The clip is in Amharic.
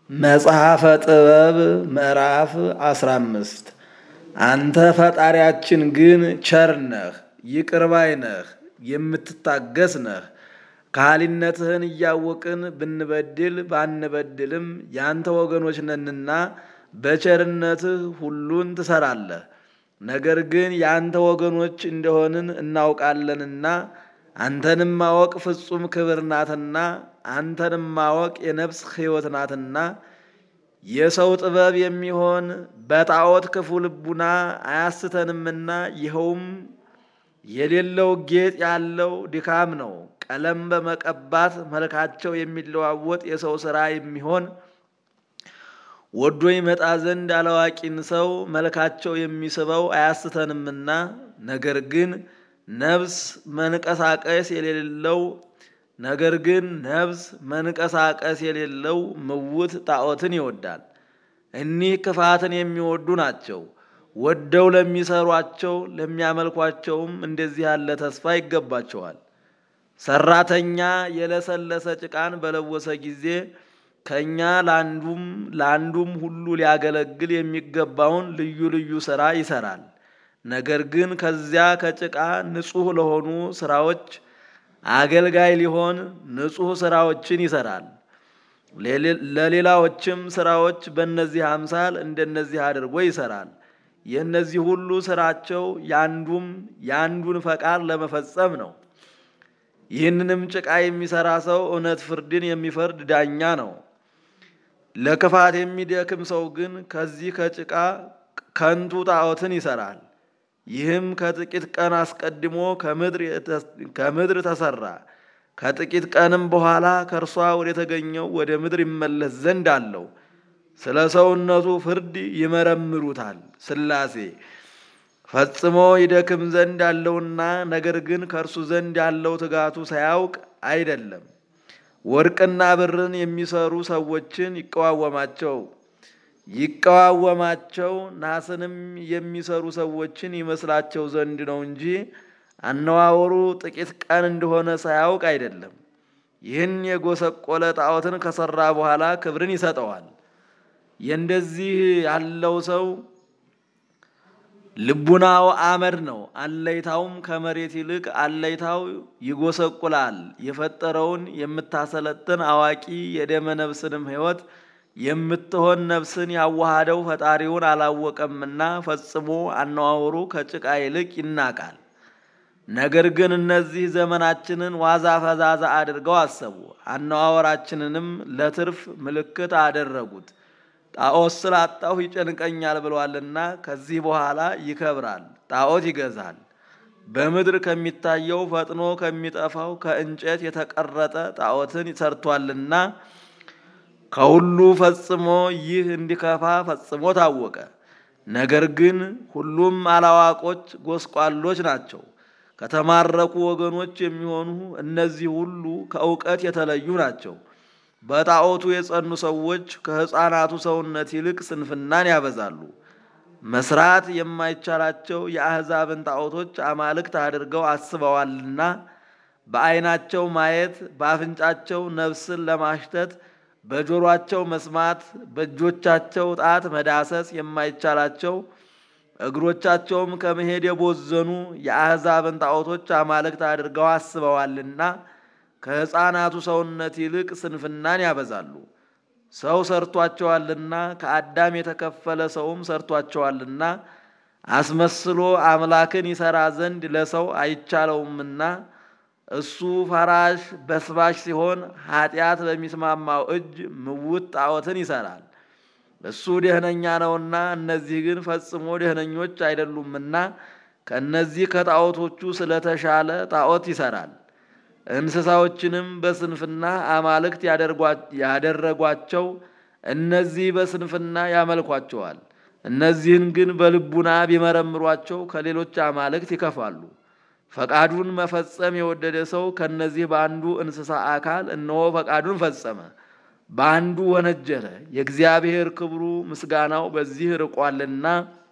መጽሐፈ ጥበብ ምዕራፍ አስራ አምስት አንተ ፈጣሪያችን ግን ቸር ነህ፣ ይቅር ባይ ነህ፣ የምትታገስ ነህ። ካህሊነትህን እያወቅን ብንበድል ባንበድልም ያንተ ወገኖች ነንና በቸርነትህ ሁሉን ትሰራለህ። ነገር ግን የአንተ ወገኖች እንደሆንን እናውቃለንና አንተንም ማወቅ ፍጹም ክብር ናትና አንተንም ማወቅ የነፍስ ሕይወት ናትና የሰው ጥበብ የሚሆን በጣዖት ክፉ ልቡና አያስተንምና ይኸውም የሌለው ጌጥ ያለው ድካም ነው። ቀለም በመቀባት መልካቸው የሚለዋወጥ የሰው ሥራ የሚሆን ወዶ ይመጣ ዘንድ አላዋቂን ሰው መልካቸው የሚስበው አያስተንምና ነገር ግን ነፍስ መንቀሳቀስ የሌለው ነገር ግን ነፍስ መንቀሳቀስ የሌለው ምውት ጣዖትን ይወዳል። እኒህ ክፋትን የሚወዱ ናቸው። ወደው ለሚሰሯቸው ለሚያመልኳቸውም እንደዚህ ያለ ተስፋ ይገባቸዋል። ሰራተኛ የለሰለሰ ጭቃን በለወሰ ጊዜ ከእኛ ለአንዱም ለአንዱም ሁሉ ሊያገለግል የሚገባውን ልዩ ልዩ ሥራ ይሰራል። ነገር ግን ከዚያ ከጭቃ ንጹሕ ለሆኑ ሥራዎች አገልጋይ ሊሆን ንጹሕ ሥራዎችን ይሰራል። ለሌላዎችም ሥራዎች በእነዚህ አምሳል እንደነዚህ አድርጎ ይሰራል። የእነዚህ ሁሉ ሥራቸው ያንዱም የአንዱን ፈቃድ ለመፈጸም ነው። ይህንንም ጭቃ የሚሰራ ሰው እውነት ፍርድን የሚፈርድ ዳኛ ነው። ለክፋት የሚደክም ሰው ግን ከዚህ ከጭቃ ከንቱ ጣዖትን ይሰራል። ይህም ከጥቂት ቀን አስቀድሞ ከምድር ተሰራ። ከጥቂት ቀንም በኋላ ከእርሷ ወደ ተገኘው ወደ ምድር ይመለስ ዘንድ አለው። ስለ ሰውነቱ ፍርድ ይመረምሩታል። ሥላሴ ፈጽሞ ይደክም ዘንድ አለውና፣ ነገር ግን ከእርሱ ዘንድ ያለው ትጋቱ ሳያውቅ አይደለም። ወርቅና ብርን የሚሰሩ ሰዎችን ይቀዋወማቸው ይቀዋወማቸው ናስንም የሚሰሩ ሰዎችን ይመስላቸው ዘንድ ነው እንጂ አነዋወሩ ጥቂት ቀን እንደሆነ ሳያውቅ አይደለም። ይህን የጎሰቆለ ጣዖትን ከሰራ በኋላ ክብርን ይሰጠዋል። የእንደዚህ ያለው ሰው ልቡናው አመድ ነው። አለይታውም ከመሬት ይልቅ አለይታው ይጎሰቁላል። የፈጠረውን የምታሰለጥን አዋቂ የደመ ነፍስንም ሕይወት የምትሆን ነፍስን ያዋሃደው ፈጣሪውን አላወቀምና ፈጽሞ አነዋወሩ ከጭቃ ይልቅ ይናቃል። ነገር ግን እነዚህ ዘመናችንን ዋዛ ፈዛዛ አድርገው አሰቡ፣ አነዋወራችንንም ለትርፍ ምልክት አደረጉት። ጣዖት ስላጣሁ ይጨንቀኛል ብሏልና ከዚህ በኋላ ይከብራል፣ ጣዖት ይገዛል። በምድር ከሚታየው ፈጥኖ ከሚጠፋው ከእንጨት የተቀረጠ ጣዖትን ሰርቷልና ከሁሉ ፈጽሞ ይህ እንዲከፋ ፈጽሞ ታወቀ። ነገር ግን ሁሉም አላዋቆች ጎስቋሎች ናቸው። ከተማረኩ ወገኖች የሚሆኑ እነዚህ ሁሉ ከእውቀት የተለዩ ናቸው። በጣዖቱ የጸኑ ሰዎች ከሕፃናቱ ሰውነት ይልቅ ስንፍናን ያበዛሉ። መስራት የማይቻላቸው የአሕዛብን ጣዖቶች አማልክት አድርገው አስበዋልና በዓይናቸው ማየት፣ በአፍንጫቸው ነፍስን ለማሽተት በጆሮአቸው መስማት በእጆቻቸው ጣት መዳሰስ የማይቻላቸው እግሮቻቸውም ከመሄድ የቦዘኑ የአሕዛብን ጣዖቶች አማልክት አድርገው አስበዋልና ከሕፃናቱ ሰውነት ይልቅ ስንፍናን ያበዛሉ። ሰው ሰርቷቸዋልና ከአዳም የተከፈለ ሰውም ሰርቷቸዋልና አስመስሎ አምላክን ይሰራ ዘንድ ለሰው አይቻለውምና እሱ ፈራሽ በስባሽ ሲሆን ኃጢአት በሚስማማው እጅ ምውት ጣዖትን ይሰራል። እሱ ደህነኛ ነውና እነዚህ ግን ፈጽሞ ደህነኞች አይደሉምና ከእነዚህ ከጣዖቶቹ ስለተሻለ ጣዖት ይሰራል። እንስሳዎችንም በስንፍና አማልክት ያደረጓቸው እነዚህ በስንፍና ያመልኳቸዋል። እነዚህን ግን በልቡና ቢመረምሯቸው ከሌሎች አማልክት ይከፋሉ። ፈቃዱን መፈጸም የወደደ ሰው ከነዚህ በአንዱ እንስሳ አካል እነሆ ፈቃዱን ፈጸመ፣ በአንዱ ወነጀለ። የእግዚአብሔር ክብሩ ምስጋናው በዚህ ርቋልና